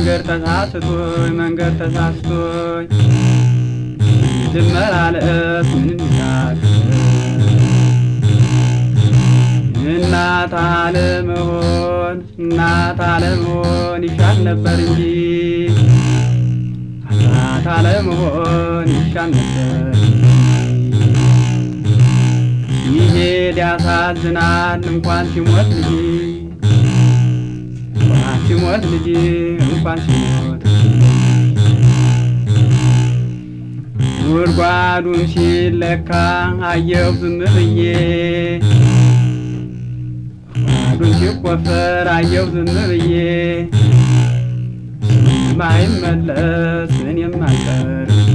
መንገድ ተሳስቶኝ መንገድ ተሳስቶኝ ልመላለስ ምን እንዳል እናት አለመሆን እናት አለመሆን ይሻል ነበር እንጂ እናት አለመሆን ይሻል ነበር ይሄድ ያሳዝናል እንኳን ሲሞት ልጅ እንኳን ሲሞት ልጅ እንኳን ሲሞት ጉድጓዱን ሲለካ አየሁ ዝም ብዬ ጉድጓዱን ሲቆፈር አየሁ ዝም ብዬ ማይመለስ እኔም አልቀር